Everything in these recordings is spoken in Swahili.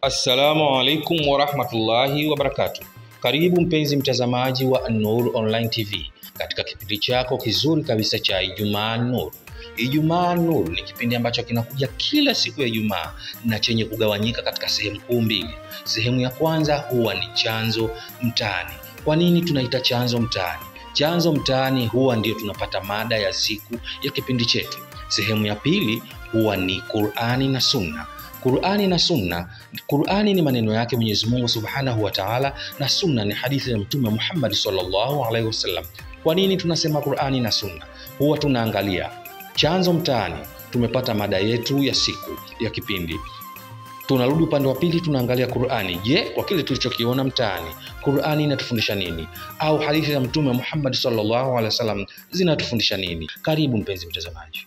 Assalamu alaikum warahmatullahi wabarakatuh. Karibu mpenzi mtazamaji wa An-Nur Online TV katika kipindi chako kizuri kabisa cha Ijumaa Nur. Ijumaa Nur ni kipindi ambacho kinakuja kila siku ya Ijumaa na chenye kugawanyika katika sehemu kuu mbili. Sehemu ya kwanza huwa ni chanzo mtaani. Kwa nini tunaita chanzo mtaani? Chanzo mtaani huwa ndio tunapata mada ya siku ya kipindi chetu. Sehemu ya pili huwa ni Qur'ani na Sunna. Qur'ani na Sunna. Qur'ani ni maneno yake Mwenyezi Mungu Subhanahu wa Ta'ala na Sunna ni hadithi ya Mtume Muhammad sallallahu alaihi wasallam. Kwa nini tunasema Qur'ani na Sunna? Huwa tunaangalia chanzo mtaani, tumepata mada yetu ya siku ya kipindi. Tunarudi upande wa pili, tunaangalia Qur'ani. Je, kwa kile tulichokiona mtaani, Qur'ani inatufundisha nini? Au hadithi za Mtume Muhammad sallallahu alaihi wasallam zinatufundisha nini? Karibu mpenzi mtazamaji.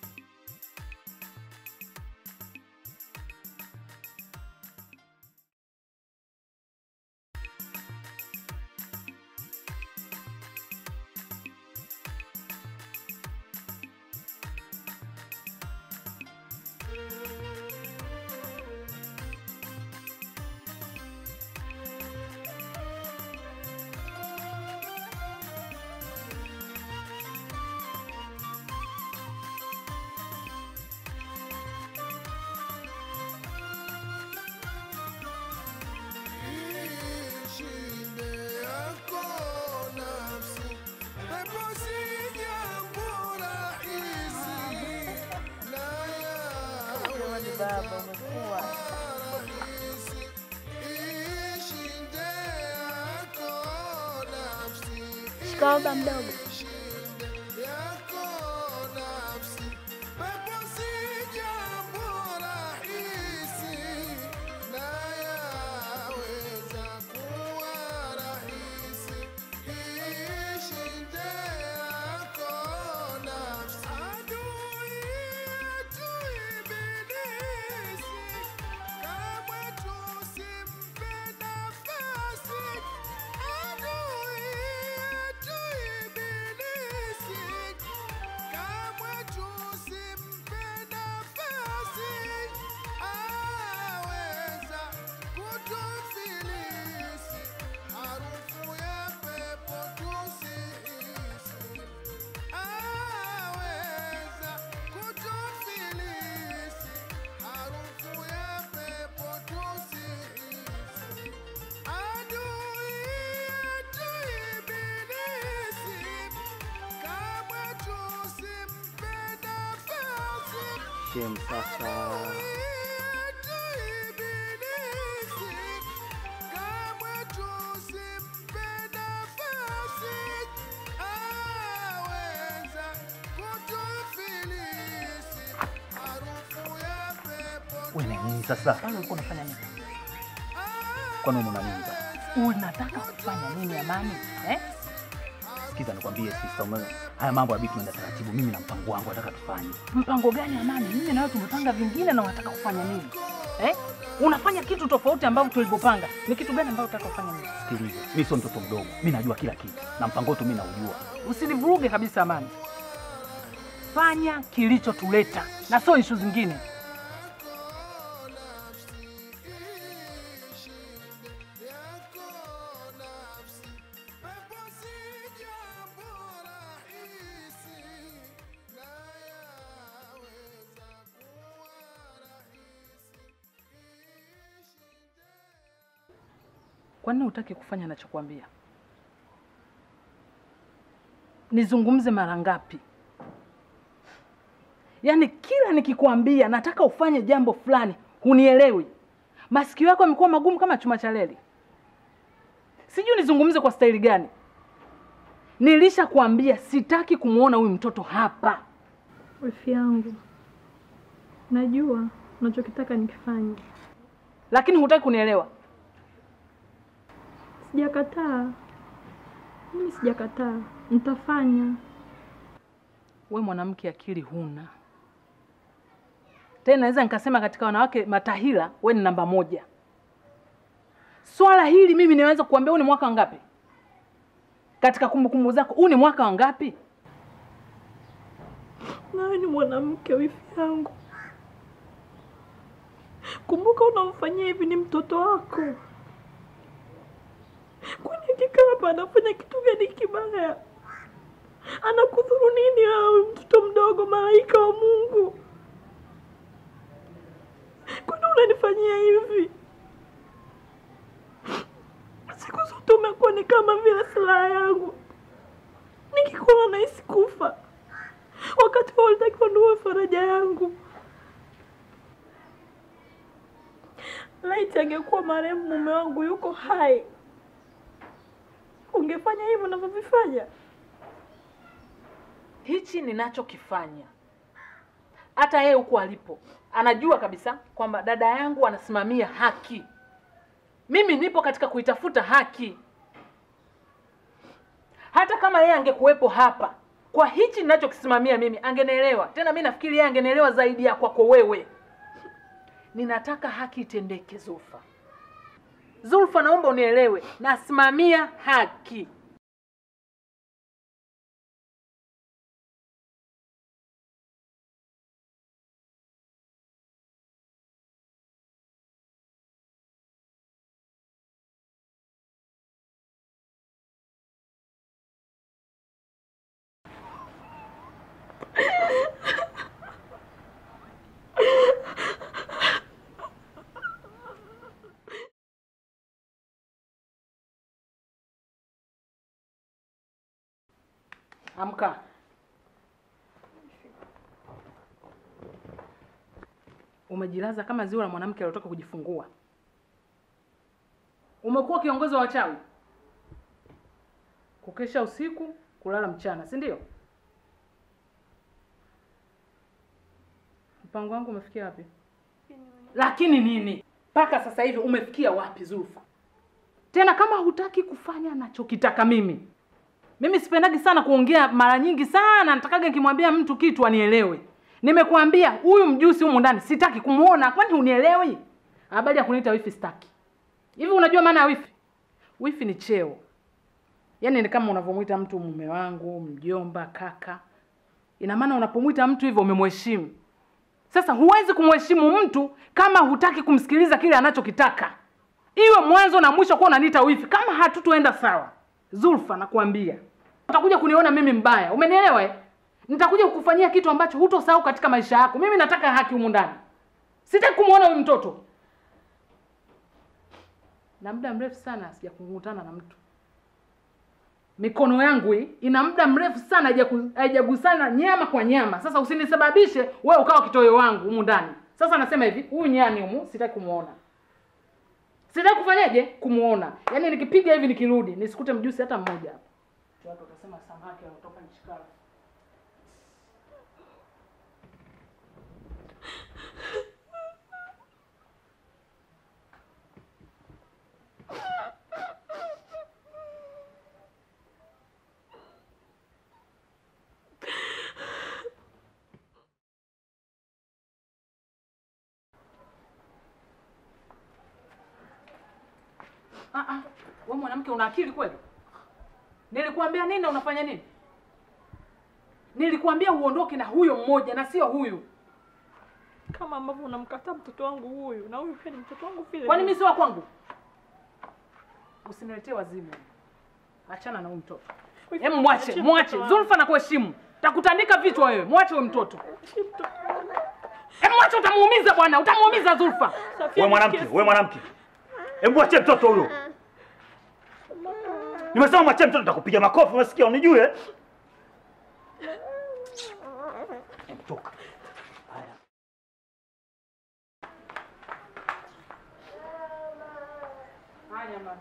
Baba umekuwa Shikamoo baba mdogo. shem sasa. Wewe ni nini sasa? Kwani ulikuwa unafanya nini? Kwani una nini sasa? Unataka kufanya nini Amani? Eh? Sikiza nikwambie sister, ume haya mambo ya bitu tunaenda taratibu. Mimi na mpango wangu nataka tufanye. Mpango gani Amani? Mimi na wewe tumepanga vingine na unataka kufanya nini? Eh? Unafanya kitu tofauti ambavyo tulivyopanga. Ni kitu gani ambacho unataka kufanya nini? Sikiliza, mimi sio mtoto mdogo, mimi najua kila kitu na mpango wetu mimi naujua. Usinivuruge kabisa Amani. Fanya kilichotuleta na sio ishu zingine. Kwa nini hutaki kufanya nachokwambia? Nizungumze mara ngapi? Yaani kila nikikwambia nataka ufanye jambo fulani hunielewi. Masikio yako yamekuwa magumu kama chuma cha reli. Sijui nizungumze kwa staili gani. Nilishakwambia sitaki kumwona huyu mtoto hapa. Wifi yangu, najua unachokitaka nikifanye. Lakini hutaki kunielewa. Sijakataa, mimi sijakataa, nitafanya. We mwanamke akili huna tena, naweza nikasema katika wanawake matahila we ni namba moja. Swala hili mimi niweza kuambia, huu ni mwaka wangapi katika kumbukumbu zako? Huu ni mwaka wangapi? Nawe ni mwanamke wifi yangu, Kumbuka unamfanyia hivi ni mtoto wako. Kwani akikaa hapa anafanya kitu gani kibaya? Anakudhuru nini wewe, mtoto mdogo, malaika wa Mungu? Kwani unanifanyia hivi? Siku zote umekuwa ni kama vile silaha yangu, nikikuona nahisi kufa, wakati wewe ulitakiwa ndio faraja yangu. Laiti angekuwa marehemu mume wangu yuko hai, ungefanya hivyo unavyovifanya? Hichi ninachokifanya, hata yeye huko alipo anajua kabisa kwamba dada yangu anasimamia haki. Mimi nipo katika kuitafuta haki. Hata kama yeye angekuwepo hapa, kwa hichi ninachokisimamia mimi angenielewa. Tena mi nafikiri yeye angenielewa zaidi ya kwako wewe. Ninataka haki itendeke, Zulfa. Zulfa, naomba unielewe, nasimamia haki. Amka. Umejilaza kama ziwa la mwanamke aliyotoka kujifungua. Umekuwa kiongozi wa wachawi, kukesha usiku, kulala mchana, si ndio? Mpango wangu umefikia wapi? Lakini nini? Mpaka sasa hivi umefikia wapi, Zulfa? Tena kama hutaki kufanya nachokitaka mimi mimi sipendagi sana kuongea mara nyingi sana, natakaga nikimwambia mtu kitu anielewe. Nimekuambia huyu mjusi humu ndani sitaki kumuona, kwani unielewi? Habari ya kuniita wifi sitaki. Hivi unajua maana ya wifi? Wifi ni cheo, yaani ni kama unavyomwita mtu mume wangu, mjomba, kaka. Ina maana unapomwita mtu hivyo umemheshimu. Sasa huwezi kumheshimu mtu kama hutaki kumsikiliza kile anachokitaka, iwe mwanzo na mwisho kuwa unaniita wifi, kama hatutoenda sawa. Zulfa, nakwambia utakuja kuniona mimi mbaya, umenielewa eh? Nitakuja kukufanyia kitu ambacho hutosahau katika maisha yako. Mimi nataka haki humu ndani, sitaki kumwona huyu mtoto, na muda mrefu sana sijakukutana na mtu. Mikono yangu hii ina muda mrefu sana haijaku- haijagusana nyama kwa nyama. Sasa usinisababishe wewe ukawa kitoweo wangu humu ndani. Sasa nasema hivi, huyu nyani humu sitaki kumuona sitaki kufanyaje kumuona yaani nikipiga hivi nikirudi nisikute mjusi hata mmoja hapa watu watasema samaki anatoka nchi kavu Ah, ah. Wewe mwanamke una akili kweli? Nilikuambia nini na unafanya nini? Nilikuambia uondoke na huyo mmoja na sio huyu. Kama ambavyo unamkataa mtoto wangu huyu, na huyu pia ni mtoto wangu vile. Kwani mimi si wa kwangu? Usiniletee wazimu. Achana na huyu mtoto. Wifi, Hem, mwache, achia mwache. mtoto wangu. Zulfa na kuheshimu. Takutandika vichwa wewe. Mwache huyo mtoto. Achia mtoto wangu. Hem, mwache utamuumiza bwana. Utamuumiza Zulfa. Safia, We mwanamke, nisikie we mwanamke, hebu mwachie mtoto huyo. Nimesema mwachie mtoto, nitakupiga makofi. Umesikia? Unijue? Hebu toka. Haya. Haya mama.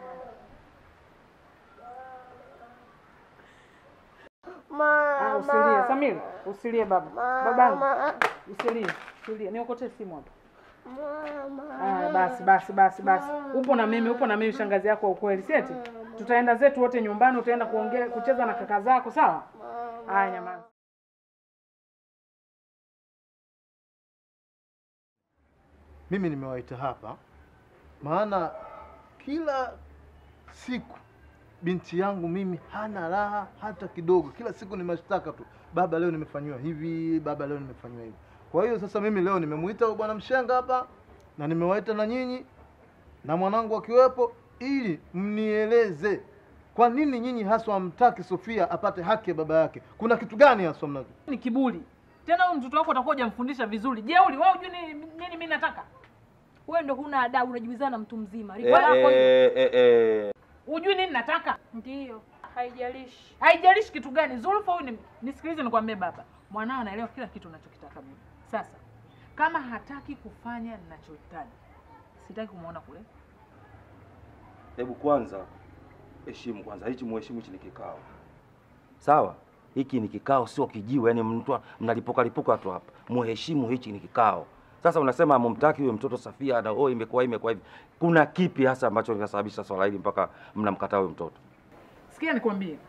Ah, usilie Samira, usilie baba. Babangu, usilie, usilie. Niokotee simu hapa. Aya, basi basi basi basi. Upo na mimi, upo na mimi shangazi yako wa ukweli, si eti? Tutaenda zetu wote nyumbani, utaenda kuongea kucheza na kaka zako, sawa? Aya, nyamaza. Mimi nimewaita hapa maana kila siku binti yangu mimi hana raha hata kidogo. Kila siku ni mashtaka tu, baba leo nimefanyiwa hivi, baba leo nimefanyiwa hivi. Kwa hiyo sasa mimi leo nimemuita huyu bwana mshenga hapa na nimewaita na nyinyi na mwanangu akiwepo, ili mnieleze kwa nini nyinyi haswa hamtaki Sofia apate haki ya baba yake. Kuna kitu gani haswa mnacho? Ni kiburi. Tena huyu mtoto wako utakuwa hujamfundisha vizuri. Jeuri, wewe hujui nini nini mimi nataka? Wewe ndo huna adabu, unajibizana na mtu mzima. Eh, Rikwa lako hilo. eh, eh, eh. Hujui nini nataka? Ndiyo, haijalishi. Haijalishi kitu gani. Zulfa huyu ni, nisikilize nikwambie baba. Mwanao anaelewa kila kitu unachokitaka mimi. Sasa kama hataki kufanya ninachohitaji, sitaki kumuona kule. Hebu kwanza heshimu kwanza, hichi muheshimu, hichi ni kikao sawa. Hiki ni kikao, sio kijiwe. Yani mtu mnalipuka lipuka tu hapa, muheshimu, hichi ni kikao. Sasa unasema mumtaki huyo mtoto Safia na oh, imekuwa imekuwa hivi. Kuna kipi hasa ambacho kinasababisha swala hili mpaka mnamkataa huyo mtoto? Sikia nikwambie,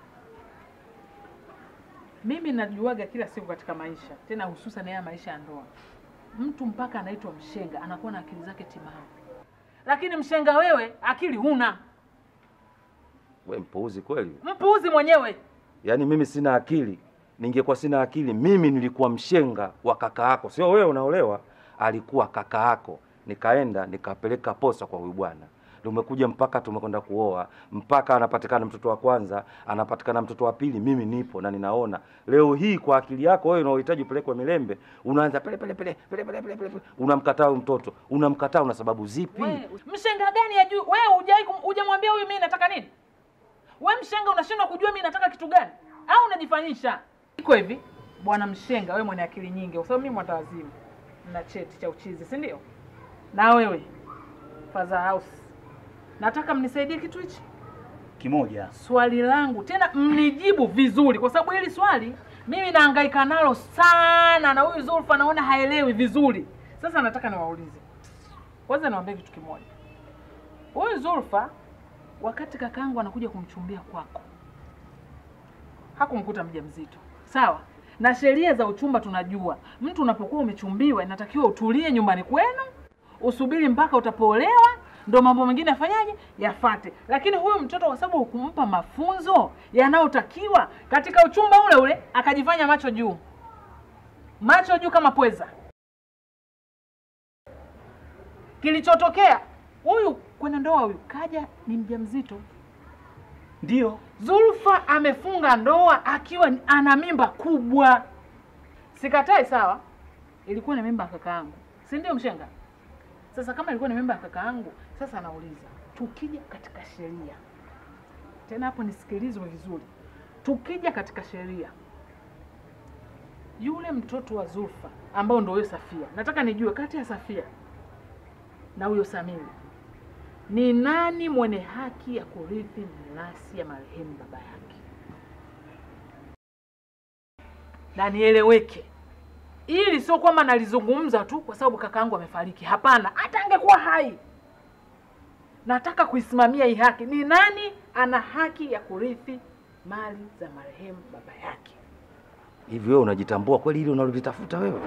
mimi najuaga kila siku katika maisha, tena hususan haya maisha ya ndoa, mtu mpaka anaitwa mshenga anakuwa na akili zake timamu, lakini mshenga wewe akili huna, We mpuuzi kweli. mpuuzi mwenyewe. Yaani mimi sina akili. Ningekuwa sina akili, mimi nilikuwa mshenga wa kaka yako, sio wewe unaolewa. Alikuwa kaka yako, nikaenda nikapeleka posa kwa huyu bwana, tumekuja mpaka tumekwenda kuoa, mpaka anapatikana mtoto wa kwanza, anapatikana mtoto wa pili, mimi nipo na ninaona. Leo hii kwa akili yako wewe unaohitaji upelekwe Milembe, unaanza pele pele pele pele pele pele, pele. unamkataa huyu mtoto, unamkataa, una sababu zipi? We, mshenga gani ya juu? Wewe hujai kum- hujamwambia huyu mimi nataka nini? We mshenga unashindwa kujua mimi nataka kitu gani, au unajifanyisha? Iko hivi bwana mshenga, wewe mwenye akili nyingi, kwa sababu mimi mwatawazimu na cheti cha uchizi, si ndio? Na wewe Father House, nataka mnisaidie kitu hichi. Kimoja. Swali langu tena mnijibu vizuri, kwa sababu hili swali mimi nahangaika nalo sana, na huyu Zulfa naona haelewi vizuri. Sasa nataka niwaulize, kwanza niwaambie kitu kimoja. Huyu Zulfa wakati kakaangu anakuja kumchumbia kwako, hakumkuta mjamzito, sawa? Na sheria za uchumba tunajua, mtu unapokuwa umechumbiwa inatakiwa utulie nyumbani kwenu, usubiri mpaka utapoolewa, ndo mambo mengine yafanyaje yafate. Lakini huyu mtoto kwa sababu hukumpa mafunzo yanayotakiwa katika uchumba ule ule, akajifanya macho juu, macho juu kama pweza. Kilichotokea huyu kwenye ndoa, huyu kaja ni mjamzito. Ndio. Zulfa amefunga ndoa akiwa ni- ana mimba kubwa. Sikatai, sawa, ilikuwa ni mimba ya kaka yangu, si ndio mshenga? Sasa kama ilikuwa ni mimba ya kaka yangu, sasa nauliza, tukija katika sheria tena, hapo nisikilizwe vizuri, tukija katika sheria, yule mtoto wa Zulfa ambao ndio huyo Safia, nataka nijue kati ya Safia na huyo Samiri ni nani mwenye haki ya kurithi mirathi ya marehemu baba yake, na nieleweke, ili sio kwamba nalizungumza tu kwa sababu kakaangu amefariki. Hapana, hata angekuwa hai, nataka kuisimamia hii haki. Ni nani ana haki ya kurithi mali za marehemu baba yake? Hivi wewe unajitambua kweli hili unalolitafuta wewe?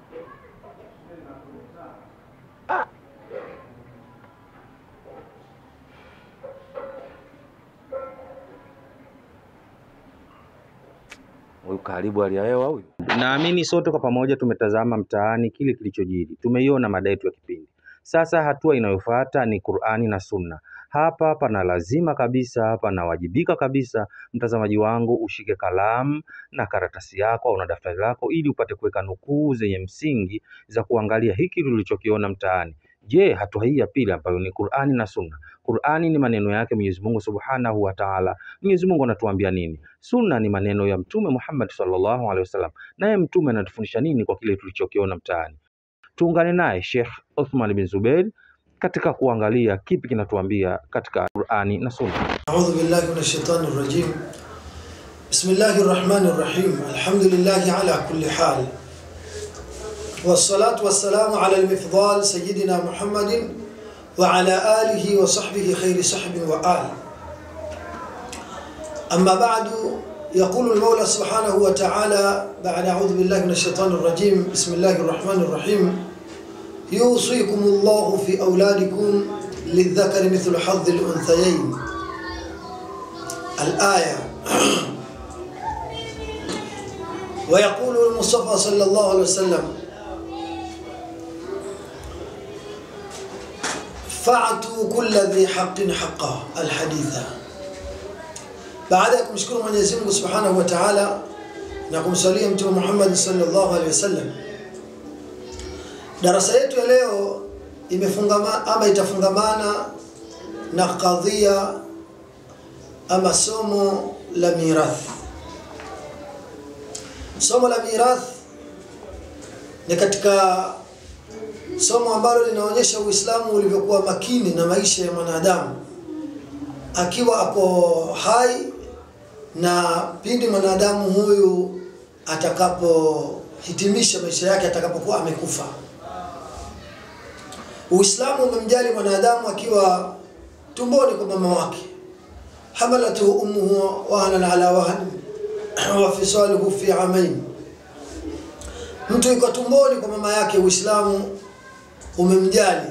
Huyu karibu hali ya hewa huyu. Naamini sote kwa pamoja tumetazama mtaani kile kilichojiri, tumeiona mada yetu ya kipindi. Sasa hatua inayofuata ni Qur'ani na Sunna. Hapa pana lazima kabisa, panawajibika kabisa, mtazamaji wangu, ushike kalamu na karatasi yako au na daftari lako, ili upate kuweka nukuu zenye msingi za kuangalia hiki tulichokiona mtaani. Je, hatua hii ya pili ambayo ni Qur'ani na Sunna. Qur'ani ni maneno yake Mwenyezi Mungu Subhanahu wa Ta'ala. Mwenyezi Mungu anatuambia nini? Sunna ni maneno ya Mtume Muhammad sallallahu alaihi wasallam. Naye Mtume anatufundisha nini kwa kile tulichokiona mtaani? Tuungane naye Sheikh Uthman bin Zubair katika kuangalia kipi kinatuambia katika Qur'ani na Sunna. أعوذ بالله من الشيطان الرجيم بسم الله الرحمن الرحيم الحمد لله على كل حال والصلاة والسلام على المفضال سيدنا محمد وعلى آله وصحبه خير صحب وآل أما بعد يقول المولى سبحانه وتعالى بعد أعوذ بالله من الشيطان الرجيم بسم الله الرحمن الرحيم يوصيكم الله في أولادكم للذكر مثل حظ الأنثيين الآية ويقول المصطفى صلى الله عليه وسلم fa'atu kulla dhi haqqin haqqa alhaditha. Baada ya kumshukuru Mwenyezi Mungu Subhanahu wa Ta'ala na kumsalia Mtume Muhammad sallallahu alaihi wasallam, darasa yetu ya leo imefungama ama itafungamana na kadhia ama somo la mirath. Somo la mirath ni katika somo ambalo linaonyesha Uislamu ulivyokuwa makini na maisha ya mwanadamu akiwa ako hai na pindi mwanadamu huyu atakapohitimisha maisha yake, atakapokuwa amekufa. Uislamu umemjali mwanadamu akiwa tumboni kwa mama wake, hamalatu ummuhu wahnan ala wahn wa fisaluhu fi amain. Mtu yuko tumboni kwa mama yake, Uislamu umemjali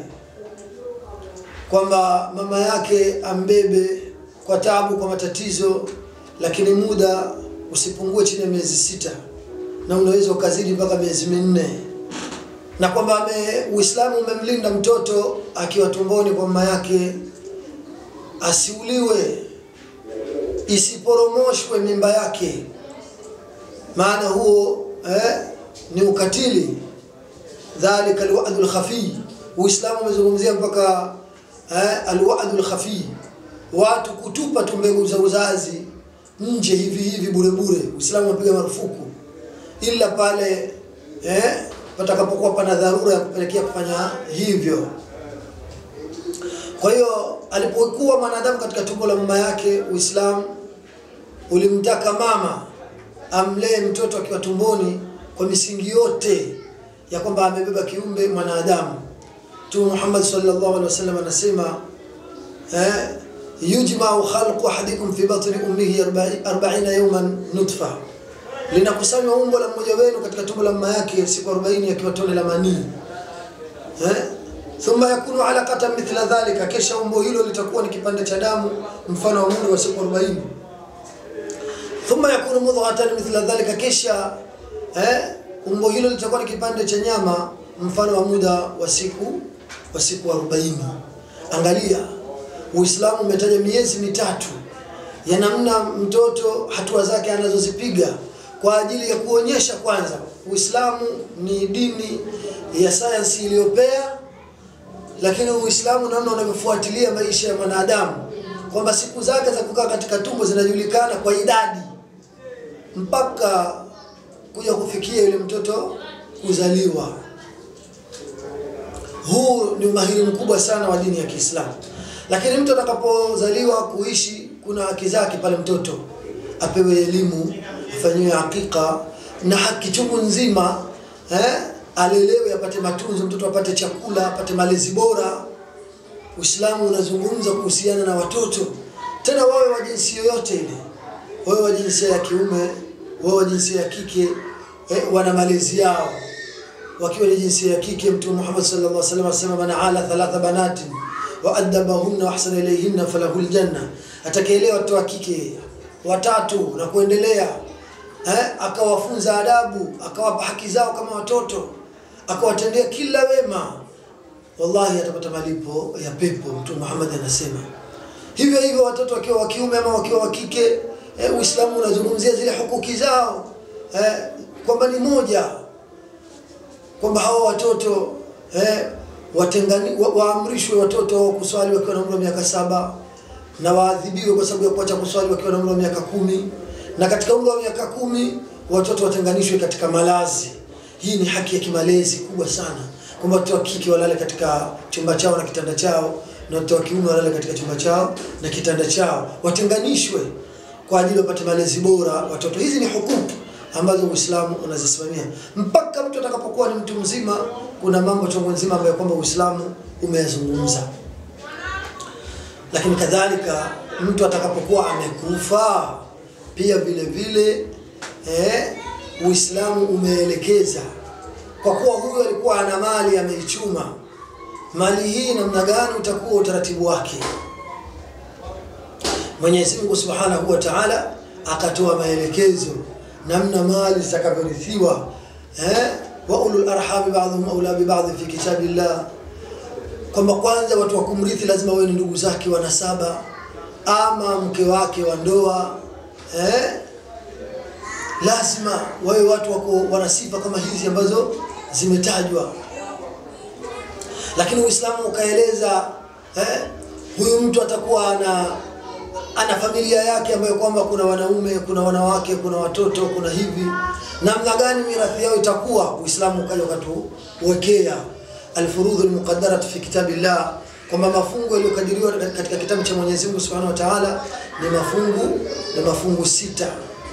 kwamba mama yake ambebe kwa tabu, kwa matatizo, lakini muda usipungue chini ya miezi sita na unaweza ukazidi mpaka miezi minne, na kwamba ame Uislamu umemlinda mtoto akiwa tumboni kwa mama yake asiuliwe, isiporomoshwe mimba yake, maana huo eh, ni ukatili. Dhalika alwa'du alkhafi. Uislamu umezungumzia mpaka eh, alwa'du alkhafi, watu kutupa tu mbegu za uzazi nje hivi hivi bure bure. Uislamu umepiga marufuku, ila pale eh, patakapokuwa pana dharura ya kupelekea kufanya hivyo. Kwa hiyo alipokuwa mwanadamu katika tumbo la mama yake, Uislamu ulimtaka mama amlee mtoto akiwa tumboni kwa misingi yote ya kwamba amebeba kiumbe mwanadamu. Mtume Muhammad sallallahu alaihi wasallam anasema eh, yujma'u khalqu ahadikum fi batni ummihi 40 yawman nutfa, linakusanywa umbo la mmoja wenu katika tumbo la mama yake siku 40 akiwa tone la manii eh thumma yakunu alaqatan mithla dhalika, kisha umbo hilo litakuwa ni kipande cha damu mfano wa muda wa siku 40. Thumma yakunu mudghatan mithla dhalika, kisha eh, umbo hilo litakuwa ni kipande cha nyama mfano wa muda wa siku wa siku 40. Angalia, Uislamu umetaja miezi mitatu ya namna mtoto hatua zake anazozipiga kwa ajili ya kuonyesha kwanza Uislamu ni dini ya sayansi iliyopea lakini Uislamu namna unavyofuatilia maisha ya mwanadamu kwamba siku zake za kukaa katika tumbo zinajulikana kwa idadi mpaka kuja kufikia yule mtoto kuzaliwa. Huu ni umahiri mkubwa sana wa dini ya Kiislamu. Lakini mtu atakapozaliwa kuishi, kuna haki zake pale, mtoto apewe elimu, afanyiwe hakika na haki chungu nzima eh? alelewe apate matunzo, mtoto apate chakula, apate malezi bora. Uislamu unazungumza kuhusiana na watoto, tena wawe wa jinsia yoyote ile, wawe wa jinsia ya kiume, wawe wa jinsia ya kike, eh, wana malezi yao. Wakiwa ni jinsia ya kike, Mtume Muhammad sallallahu alaihi wasallam asema, man ala thalatha banatin wa adabahunna wa ahsana ilayhinna falahu aljanna, atakaelewa watoto wa kike watatu na kuendelea eh, akawafunza adabu, akawapa haki zao kama watoto akawatendea kila wema, wallahi atapata malipo ya pepo. Mtume Muhammad anasema hivyo hivyo, watoto wakiwa wa kiume ama wakiwa wa kike eh, Uislamu unazungumzia zile hukuki zao eh, kwamba ni moja, kwamba hawa watoto eh, watengani wa, waamrishwe watoto kuswali wakiwa na umri wa miaka saba na waadhibiwe kwa sababu ya kuacha kuswali wakiwa na umri wa miaka kumi na katika umri wa miaka kumi watoto watenganishwe katika malazi. Hii ni haki ya kimalezi kubwa sana, kwamba watoto wa kike walale katika chumba chao na kitanda chao, na watoto wa kiume walale katika chumba chao na kitanda chao, watenganishwe kwa ajili wapate malezi bora watoto. Hizi ni hukumu ambazo Uislamu unazisimamia mpaka mtu atakapokuwa ni mtu mzima. Kuna mambo chungu nzima ambayo kwamba Uislamu umeyazungumza, lakini kadhalika mtu atakapokuwa amekufa pia vile vile eh, Uislamu umeelekeza kwa kuwa huyu alikuwa ana mali ameichuma, mali hii namna gani utakuwa utaratibu wake. Mwenyezi Mungu Subhanahu wa Ta'ala akatoa maelekezo namna mali zitakavyorithiwa eh, wa ulul arhami ba'dhum awla bi ba'd fi kitabillah kwamba kwanza watu wa kumrithi lazima wawe ni ndugu zake wa nasaba ama mke wake wa ndoa eh? lazima wawe watu wako wana sifa kama hizi ambazo zimetajwa lakini uislamu ukaeleza eh, huyu mtu atakuwa ana ana familia yake ambayo kwamba kuna wanaume kuna wanawake kuna watoto kuna hivi namna gani mirathi yao itakuwa uislamu ukaja ukatuwekea alfurudhu almuqaddarat fi kitabillah kwamba mafungu yaliyokadiriwa katika kitabu cha Mwenyezi Mungu Subhanahu wa Ta'ala ni mafungu ni mafungu sita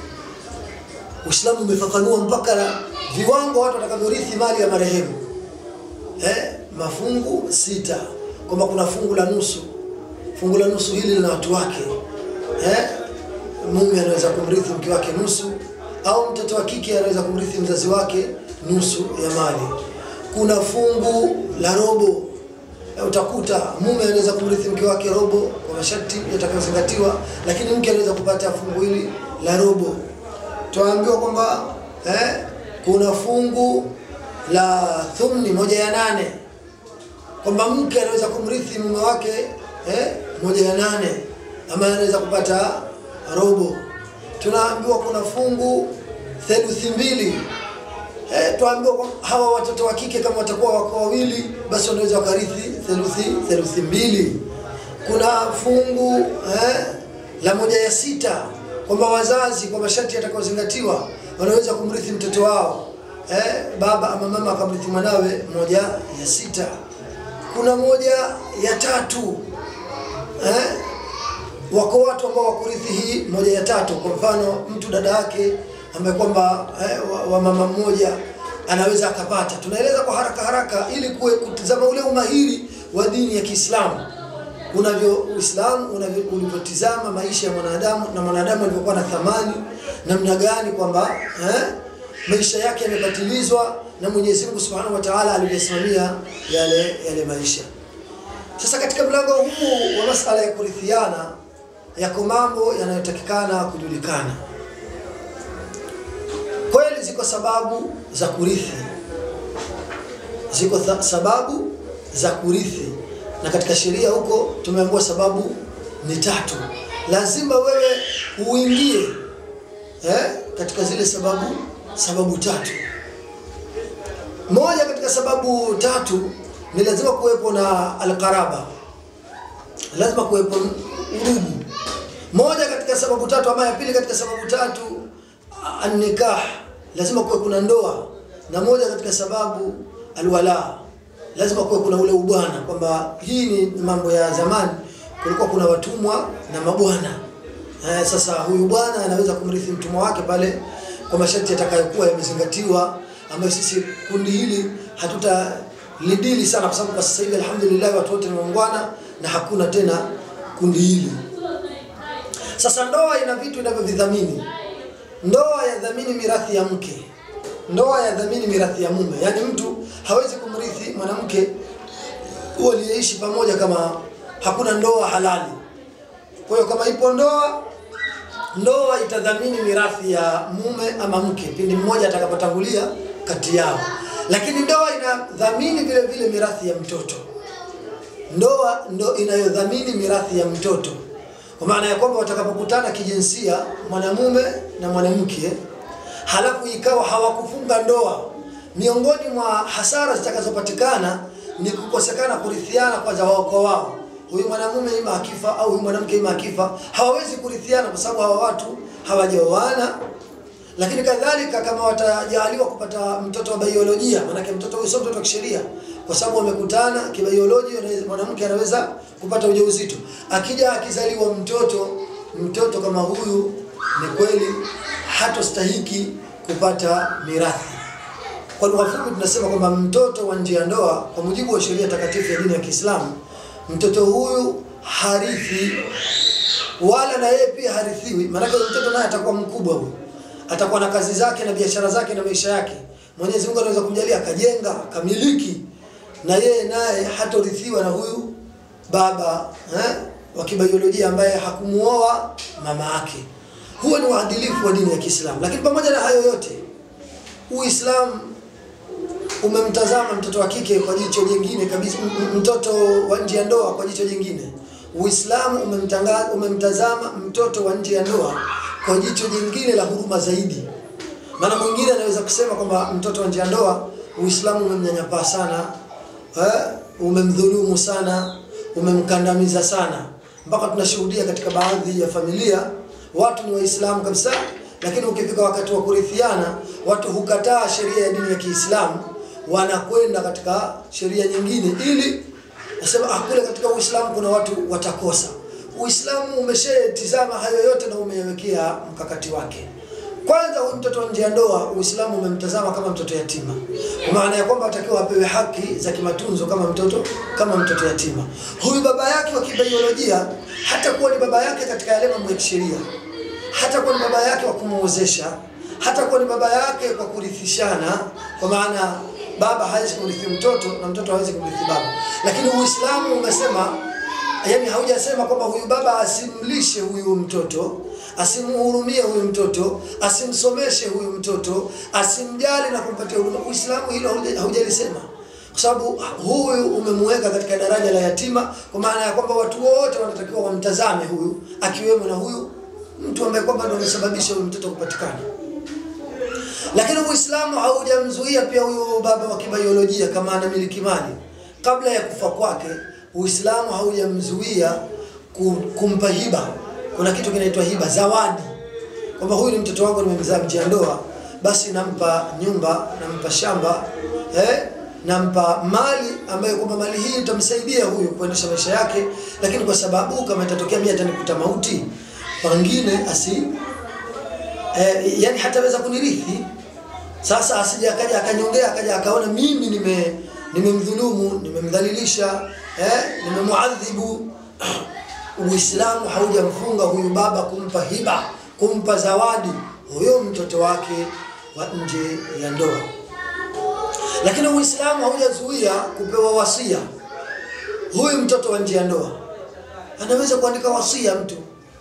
Uislamu umefafanua mpaka viwango watu watakavyorithi mali ya marehemu eh, mafungu sita kwamba kuna fungu la nusu fungu la nusu hili lina watu wake eh, mume anaweza kumrithi mke wake nusu au mtoto wa kike anaweza kumrithi mzazi wake nusu ya mali kuna fungu la robo Eh, utakuta mume anaweza kumrithi mke wake robo kwa masharti yatakayozingatiwa lakini mke anaweza kupata fungu hili la robo tuambiwa kwamba eh, kuna fungu la thumni moja ya nane kwamba mke anaweza kumrithi mume wake eh, moja ya nane ama anaweza kupata robo tunaambiwa kuna fungu theluthi mbili eh, tuambiwa kwa- hawa watoto wa kike kama watakuwa wako wawili basi wanaweza wakarithi theluthi theluthi mbili kuna fungu eh, la moja ya sita kwamba wazazi kwa masharti yatakayozingatiwa wanaweza kumrithi mtoto wao eh, baba ama mama akamrithi mwanawe moja ya sita kuna moja ya tatu eh, wako watu ambao wakurithi hii moja ya tatu kwa mfano mtu dada yake ambaye kwamba eh, wa, wa mama mmoja anaweza akapata tunaeleza kwa haraka haraka ili kuwe kutizama ule umahiri wa dini ya Kiislamu unavyo Uislamu unavyo ulivyotizama maisha ya mwanadamu na mwanadamu alivyokuwa na thamani namna gani kwamba eh, maisha yake yamebatilizwa na Mwenyezi Mungu Subhanahu wa Ta'ala alivyosimamia yale yale maisha sasa katika mlango huu wa masala ya kurithiana yako mambo yanayotakikana kujulikana. Kweli ziko sababu za kurithi, ziko tha- sababu za kurithi, na katika sheria huko tumeambiwa sababu ni tatu. Lazima wewe uingie eh, katika zile sababu sababu tatu. Moja katika sababu tatu ni lazima kuwepo na alqaraba, lazima kuwepo udugu. Moja katika sababu tatu ama ya pili katika sababu tatu an-nikah, lazima kuwe kuna ndoa, na moja katika sababu alwala, lazima kuwe kuna ule ubwana, kwamba hii ni mambo ya zamani, kulikuwa kuna watumwa na mabwana. Eh, sasa huyu bwana anaweza kumrithi mtumwa wake pale kwa masharti yatakayokuwa yamezingatiwa, ambayo sisi kundi hili hatuta lidili sana, kwa sababu kwa sasa hivi alhamdulillah watu wote ni waungwana na hakuna tena kundi hili. Sasa ndoa ina vitu inavyovidhamini. Ndoa yadhamini mirathi ya mke, ndoa yadhamini mirathi ya mume. Yaani mtu hawezi kumrithi mwanamke waliyeishi pamoja kama hakuna ndoa halali. Kwa hiyo kama ipo ndoa, ndoa itadhamini mirathi ya mume ama mke pindi mmoja atakapotangulia kati yao, lakini ndoa inadhamini vile vile mirathi ya mtoto. Ndoa ndo inayodhamini mirathi ya mtoto, kwa maana ya kwamba watakapokutana kijinsia mwanamume na mwanamke, halafu ikawa hawakufunga ndoa, miongoni mwa hasara zitakazopatikana ni kukosekana kurithiana kwanza wao kwa wao huyu mwanamume ima akifa au huyu mwanamke ima akifa, hawawezi kurithiana kwa sababu hawa watu hawajaoana. Lakini kadhalika kama watajaliwa kupata mtoto wa biolojia, maanake mtoto huyu sio mtoto wa kisheria, kwa sababu wamekutana kibiolojia, anaweza- mwanamke anaweza kupata ujauzito. Akija akizaliwa mtoto, mtoto kama huyu ni kweli hatostahiki kupata mirathi. Kwa lugha fupi tunasema kwamba mtoto wa nje ya ndoa kwa mujibu wa sheria takatifu ya dini ya Kiislamu, mtoto huyu harithi wala na yeye pia harithiwi. Maanake huyu mtoto naye atakuwa mkubwa huyu, atakuwa na kazi zake na biashara zake na maisha yake. Mwenyezi Mungu anaweza kumjalia akajenga akamiliki, na yeye naye hatorithiwa na huyu baba eh, wa kibiolojia ambaye hakumuoa mama yake. Huo ni uadilifu wa dini ya Kiislamu. Lakini pamoja na hayo yote Uislamu umemtazama mtoto wa kike kwa jicho jingine kabisa, m- m- mtoto wa nje ya ndoa kwa jicho jingine. Uislamu umemtanga- umemtazama mtoto wa nje ya ndoa kwa jicho jingine la huruma zaidi. Maana mwingine anaweza kusema kwamba mtoto wa nje ya ndoa Uislamu umemnyanyapaa sana, eh, umemdhulumu sana, umemkandamiza sana, mpaka tunashuhudia katika baadhi ya familia watu ni Waislamu kabisa, lakini ukifika wakati wa kurithiana, watu hukataa sheria ya dini ya Kiislamu, wanakwenda katika sheria nyingine ili nasema ah, kule katika Uislamu kuna watu watakosa. Uislamu umeshatizama hayo yote na umeyawekea mkakati wake. Kwanza huyu mtoto wa nje ya ndoa, Uislamu umemtazama kama mtoto yatima, kwa maana ya kwamba atakiwa apewe haki za kimatunzo kama mtoto kama mtoto yatima. Huyu baba yake wa kibiolojia hata kuwa ni baba yake katika yale mambo ya kisheria, hata kuwa ni baba yake wa kumuozesha, hata kuwa ni baba yake kwa kurithishana, kwa maana baba hawezi kumrithi mtoto na mtoto hawezi kumrithi baba, lakini Uislamu umesema yani haujasema kwamba huyu baba asimlishe huyu mtoto asimhurumie huyu mtoto asimsomeshe huyu mtoto asimjali na kumpatia huduma uislamu hilo hauja- haujalisema kwa sababu huyu umemweka katika daraja la yatima kwa maana ya kwamba watu wote wanatakiwa wamtazame huyu akiwemo na huyu mtu ambaye kwamba ndo amesababisha huyu mtoto kupatikana lakini uislamu haujamzuia pia huyu baba wa kibiolojia kama anamiliki mali kabla ya kufa kwake uislamu haujamzuia ku- kumpa hiba kuna kitu kinaitwa hiba zawadi kwamba huyu ni mtoto wangu nimemzaa nje ya ndoa basi nampa nyumba nampa shamba eh? nampa mali ambayo kwamba mali hii itamsaidia huyu kuendesha maisha yake lakini kwa sababu kama itatokea mimi atanikuta mauti pengine asi eh, yani hataweza kunirithi sasa asije akaja akanyongea akaja akaona mimi nime nimemdhulumu nimemdhalilisha eh, nimemuadhibu Uislamu haujamfunga huyu baba kumpa hiba kumpa zawadi huyo mtoto wake wa nje ya ndoa lakini Uislamu haujazuia kupewa wasia huyu mtoto wa nje ya ndoa anaweza kuandika wasia mtu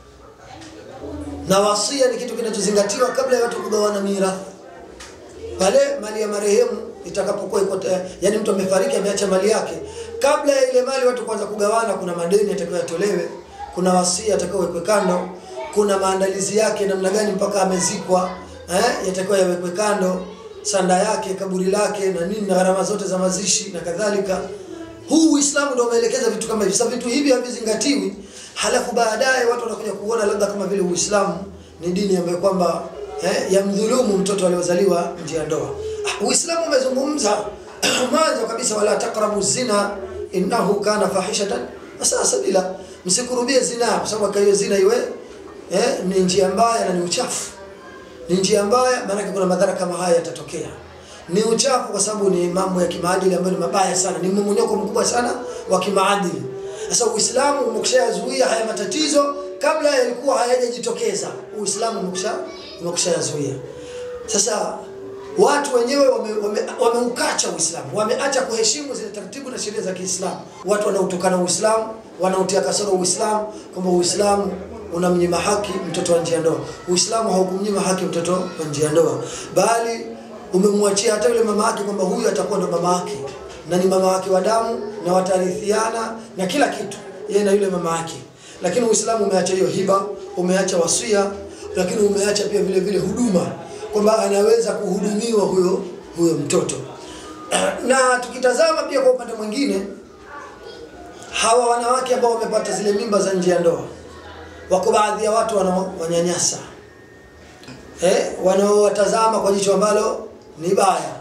na wasia ni kitu kinachozingatiwa kabla ya watu kugawana mirathi pale mali ya marehemu itakapokuwa iko tayari, yani mtu amefariki ameacha mali yake, kabla ya ile mali watu kuanza kugawana, kuna madeni yatakayo yatolewe, kuna wasia atakayowekwe kando, kuna maandalizi yake namna gani mpaka amezikwa eh, yatakiwa yawekwe kando, sanda yake, kaburi lake na nini na gharama zote za mazishi na kadhalika. Huu Uislamu ndio umeelekeza vitu kama hivi. Sasa vitu hivi havizingatiwi, halafu baadaye watu wanakuja kuona labda kama vile Uislamu ni dini ambayo kwamba eh, yamdhulumu mtoto aliozaliwa nje ya ndoa. Ah, Uislamu umezungumza mwanzo kabisa, wala taqrabu zina innahu kana fahishatan sasa sabila, msikurubie zina, kwa sababu hiyo zina iwe eh, ni njia mbaya na ni uchafu ni njia mbaya, maanake kuna madhara kama haya yatatokea. Ni uchafu kwa sababu ni mambo ya kimaadili ambayo ni mabaya sana, ni mmomonyoko mkubwa sana wa kimaadili. Sasa Uislamu umekushayazuia haya matatizo kabla yalikuwa hayajajitokeza. Uislamu umekusha umekushayazuia. Sasa watu wenyewe wameukacha wame, wame wameukacha Uislamu, wameacha kuheshimu zile taratibu na sheria za Kiislamu. Watu wanaotokana Uislamu, wanaotia kasoro Uislamu, kwamba Uislamu unamnyima haki mtoto wa nje ya ndoa. Uislamu haukumnyima haki mtoto wa nje ya ndoa, bali umemwachia hata yule mama yake kwamba huyu atakuwa ndo mama yake na ni mama wake wa damu na watarithiana na kila kitu, yeye na yule mama yake. Lakini Uislamu umeacha hiyo hiba, umeacha wasia, lakini umeacha pia vile vile huduma, kwamba anaweza kuhudumiwa huyo huyo mtoto. Na tukitazama pia kwa upande mwingine, hawa wanawake ambao wamepata zile mimba za nje ya ndoa wako baadhi ya watu wanaowanyanyasa eh, wanaowatazama kwa jicho ambalo ni baya.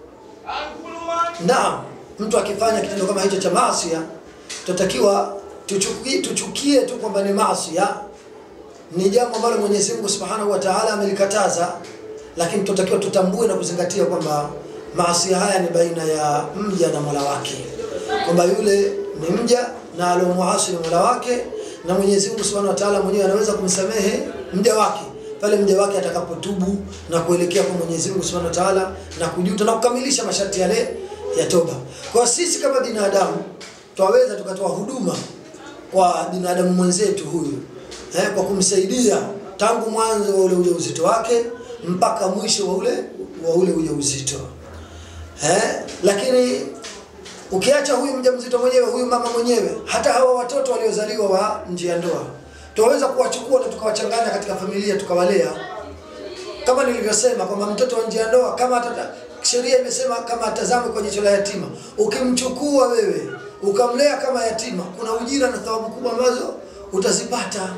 Naam, mtu akifanya kitendo kama hicho cha maasi, tutakiwa tuchukie, tuchukie tu kwamba ni maasi, ni jambo ambalo Mwenyezi Mungu Subhanahu wa Ta'ala amelikataza, lakini tutakiwa tutambue na kuzingatia kwamba maasi haya ni baina ya mja na Mola wake, kwamba yule ni mja na alomuasi ni Mola wake na Mwenyezi Mungu Subhanahu wa Ta'ala mwenyewe anaweza kumsamehe mja wake pale mja wake atakapotubu na kuelekea kwa Mwenyezi Mungu Subhanahu wa Ta'ala na kujuta na kukamilisha masharti yale ya toba. Kwa sisi kama binadamu twaweza tukatoa huduma kwa binadamu mwenzetu huyu eh, kwa kumsaidia tangu mwanzo wa ule ujauzito wake mpaka mwisho wa ule wa ule ujauzito. eh? Lakini ukiacha huyu mjamzito mwenyewe, huyu mama mwenyewe, hata hawa watoto waliozaliwa wa nje ya ndoa tunaweza kuwachukua na tukawachanganya katika familia tukawalea, kama nilivyosema kwamba mtoto wa nje ya ndoa kama atata, sheria imesema kama atazame kwa jicho la yatima. Ukimchukua wewe ukamlea kama yatima, kuna ujira na thawabu kubwa ambazo utazipata.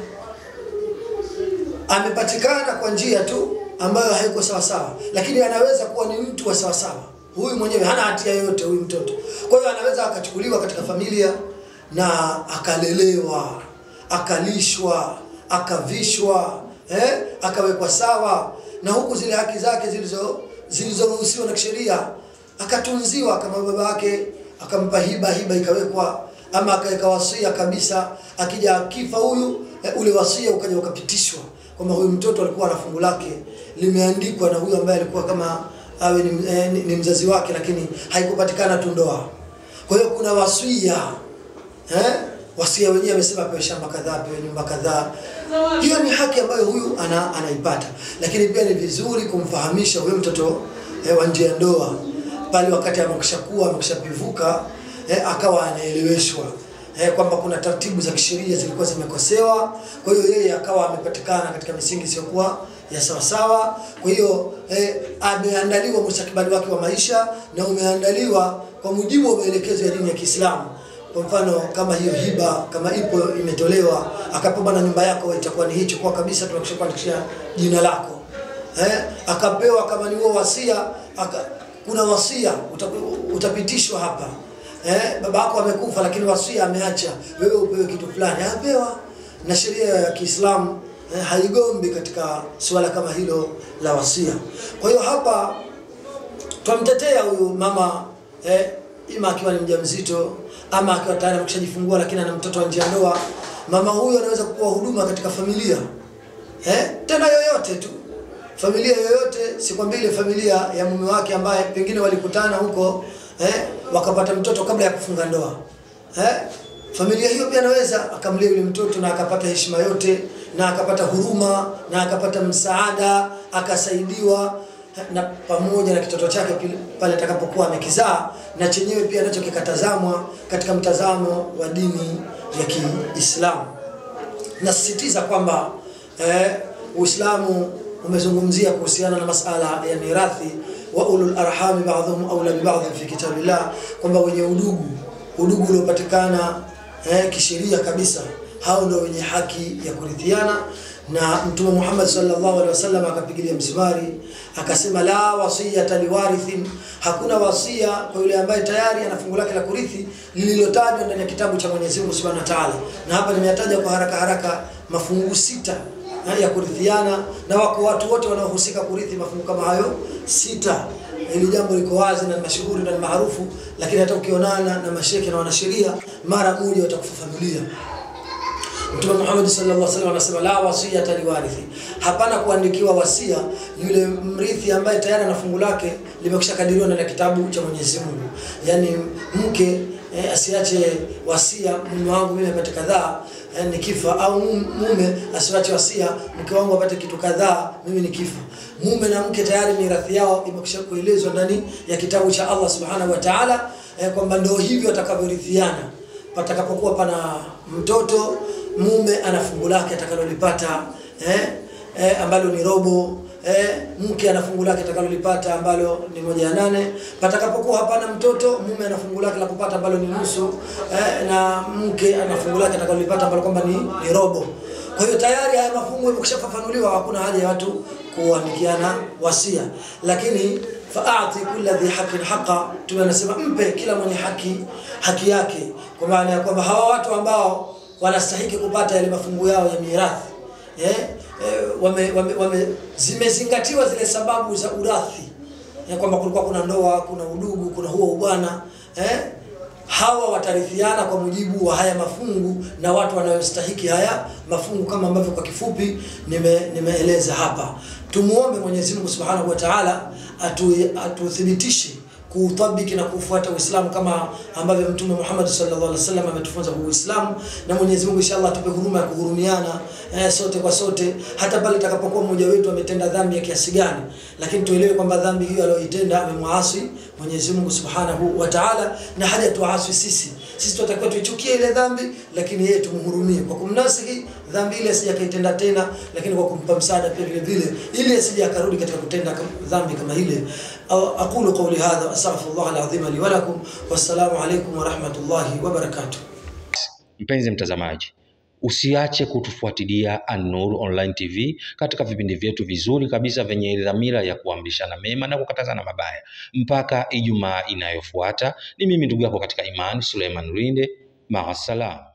Amepatikana kwa njia tu ambayo haiko sawa sawa, lakini anaweza kuwa ni mtu wa sawa sawa. Huyu mwenyewe hana hatia yoyote, huyu mtoto. Kwa hiyo anaweza akachukuliwa katika familia na akalelewa, akalishwa, akavishwa, eh, akawekwa sawa, na huku zile haki zake zilizo zilizoruhusiwa na kisheria akatunziwa, kama baba yake akampa hiba, hiba ikawekwa, ama akaweka wasia kabisa, akija akifa huyu eh, ule wasia ukaja ukapitishwa kwamba huyu mtoto alikuwa na fungu lake limeandikwa na huyu ambaye alikuwa kama awe ni, eh, ni, ni mzazi wake, lakini haikupatikana tu ndoa. Kwa hiyo kuna wasia eh? Wasia wenyewe amesema apewe shamba kadhaa, apewe nyumba kadhaa. Hiyo ni haki ambayo huyu ana, anaipata, lakini pia ni vizuri kumfahamisha huyo mtoto eh, wa nje ya ndoa pale wakati amekishakuwa amekishapivuka eh, akawa anaeleweshwa eh, kwamba kuna taratibu za kisheria zilikuwa zimekosewa. Kwa hiyo yeye akawa amepatikana katika misingi isiyokuwa ya sawasawa. Kwa hiyo eh, ameandaliwa mustakabali wake wa maisha na umeandaliwa kwa mujibu wa maelekezo ya dini ya Kiislamu. Kwa mfano kama hiyo hiba kama ipo imetolewa, akapewa na nyumba yako itakuwa ni hicho kwa kabisa, tunakushakuandikishia jina lako eh, akapewa kama ni huo wasia aka, kuna wasia uta, utapitishwa hapa eh, baba yako amekufa, lakini wasia ameacha wewe upewe kitu fulani, apewa na sheria ya Kiislamu eh, haigombi katika suala kama hilo la wasia. Kwa hiyo hapa twamtetea huyu mama eh, ima akiwa ni mjamzito ama akiwa tayari amekishajifungua lakini ana mtoto wa nje ya ndoa. Mama huyu anaweza kupewa huduma katika familia eh, tena yoyote tu familia yoyote, sikwambii ile familia ya mume wake ambaye pengine walikutana huko eh, wakapata mtoto kabla ya kufunga ndoa eh, familia hiyo pia anaweza akamlea yule mtoto na akapata heshima yote na akapata huruma na akapata msaada akasaidiwa na pamoja na kitoto chake pili- pale atakapokuwa amekizaa na chenyewe pia nacho kikatazamwa katika mtazamo wa dini ya Kiislamu. Nasisitiza kwamba eh, Uislamu umezungumzia kuhusiana na masala ya mirathi wa ulul arhami ba'dhum aula bi ba'd fi kitabillah, kwamba wenye udugu udugu uliopatikana eh, kisheria kabisa, hao ndio wenye haki ya kurithiana na Mtume Muhammad sallallahu alaihi wasallam akapigilia msibari akasema, la wasiyata liwarithin, hakuna wasia kwa yule ambaye tayari ana fungu lake la kurithi lililotajwa ndani ya kitabu cha Mwenyezi Mungu Subhanahu wa Ta'ala. Na hapa nimeyataja kwa haraka haraka mafungu sita eh, ya kurithiana, na wako watu wote wanaohusika kurithi mafungu kama hayo sita. Hili jambo liko wazi na ni mashuhuri na ni maarufu, lakini hata ukionana na masheke na wanasheria mara moja watakufafanulia. Mtume Muhammad sallallahu alaihi wasallam anasema la wasiyata liwarithi, hapana kuandikiwa wasia yule mrithi ambaye tayari ana fungu lake limekwisha kadiriwa ndani ya kitabu cha Mwenyezi Mungu. Yaani mke eh, asiache wasia, mume wangu mimi apate kadhaa eh, nikifa, au mum- mume asiache wasia, mke wangu apate kitu kadhaa mimi nikifa. Mume na mke tayari mirathi yao imekwisha kuelezwa ndani ya kitabu cha Allah subhanahu wa ta'ala eh, kwamba ndio hivyo watakavyorithiana patakapokuwa pana mtoto mume ana fungu lake atakalolipata eh, eh, ambalo ni robo eh, mke ana fungu lake atakalolipata ambalo ni moja ya nane. Patakapokuwa hapana mtoto, mume ana fungu lake la kupata ambalo ni nusu eh, na mke ana fungu lake atakalolipata ambalo kwamba ni, ni robo. Kwa hiyo tayari haya mafungu yamekwishafafanuliwa, hakuna haja ya watu kuandikiana wasia, lakini faati kulla dhi haqqin haqa, Mtume anasema mpe kila mwenye haki haki yake, kwa maana ya kwamba hawa watu ambao wanastahiki kupata yale mafungu yao ya mirathi eh, eh, wame, wame, wame, zimezingatiwa zile sababu za urathi ya kwamba kulikuwa kuna ndoa, kuna udugu, kuna huo ubwana eh, hawa watarithiana kwa mujibu wa haya mafungu na watu wanayostahiki haya mafungu kama ambavyo kwa kifupi nime, nimeeleza hapa. Tumuombe Mwenyezi Mungu Subhanahu wa Ta'ala atu, atuthibitishe kuutabiki na kufuata Uislamu kama ambavyo Mtume Muhammad sallallahu alaihi wasallam ametufunza kwa Uislamu, na Mwenyezi Mungu inshallah atupe huruma ya kuhurumiana eh, sote kwa sote, hata pale itakapokuwa mmoja wetu ametenda dhambi ya kiasi gani, lakini tuelewe kwamba dhambi hiyo aliyoitenda amemwasi Mwenyezi Mungu Subhanahu wa Ta'ala, na haja tuaswi sisi. Sisi tunatakiwa tuichukie ile dhambi, lakini yeye tumhurumie kwa kumnasihi dhambi ile asije akaitenda tena, lakini kwa kumpa msaada pia vile vile, ili asije akarudi katika kutenda kam- dhambi kama ile. Au- Aqulu qawli hadha astaghfirullah alazim li wa lakum, wassalamu alaykum wa rahmatullahi wa barakatuh. Mpenzi mtazamaji, usiache kutufuatilia An-Nur Online TV katika vipindi vyetu vizuri kabisa vyenye dhamira ya kuamrishana mema na kukatazana mabaya. Mpaka Ijumaa inayofuata, ni mimi ndugu yako katika imani Suleiman Rinde. Maasalam.